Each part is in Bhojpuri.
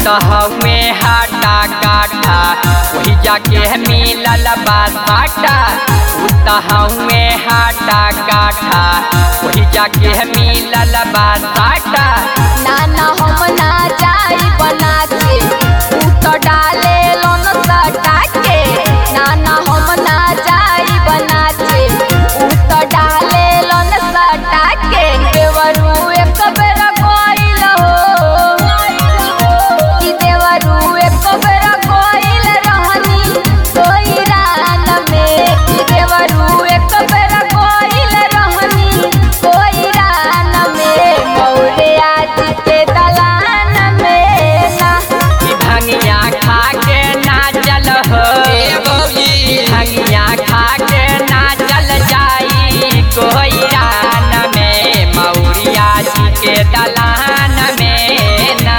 तो हवे हाटा काटा वही जाके मिलल बा साटा उ तो हवे हाटा काटा वही जाके मिलल बा साटा नाना हम ना जाई बना के तू तो डाले लोन सटा के नाना हम ना जाई बना के तू तो डाले लोन सटा के देवरू एक बेर कोइल हो कि देवरू एक बेर कोइल रहनी कोई रान में कि देवरू एक बेर कोइल रहनी कोई रान में मौरे आज के दलान में ना ई भंगिया खा के नाचल हो भंगिया खा के नाचल जाई कोई रान में मौरिया जी के दलान में ना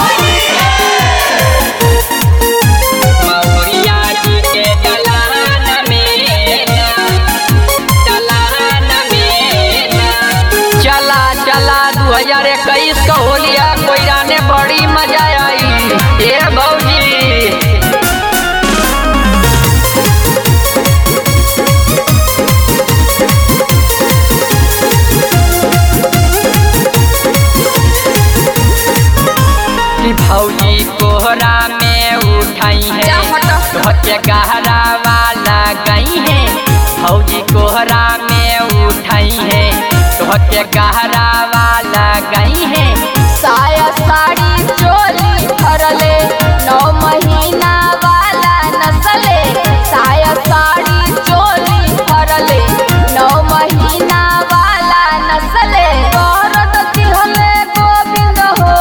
मौरिया जी के दलान में ना दलान में ना चला चला दू हजार इक्कीस का होलिया कोयरा ने बड़ी मजा आई ए भौजी कि भौजी कोहरा में उठाई है जा हटो। धोके गहरा वाला गई है भौजी कोहरा में उठाई है धोके गहरा वाला गई है साया साड़ी चोली भरले नौ महीना वाला नसले साया साड़ी चोली भरले नौ महीना वाला नसले दौरद दिहले गोविंद हो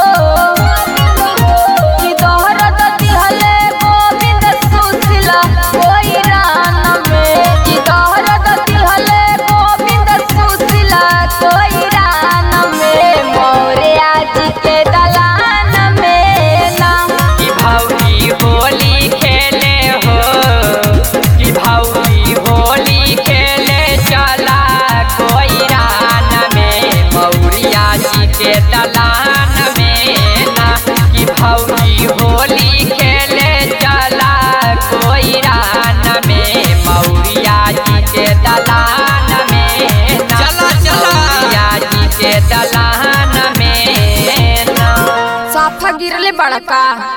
कि दौरद दिहले गोविंद सुशीला कोई रान में कि दौरद दिहले गोविंद सुशीला कोई रान में मोरे आज के दलान में ना कि भौजी होली खेले हो कि भौजी होली खेले चला कोई रान में मौरिया जी के दलान में ना कि भौजी होली खेले चला कोई रान में मौरिया जी के दलान में ना चला, चला। मौरिया जी के दलान में ना साफा गिरले बड़का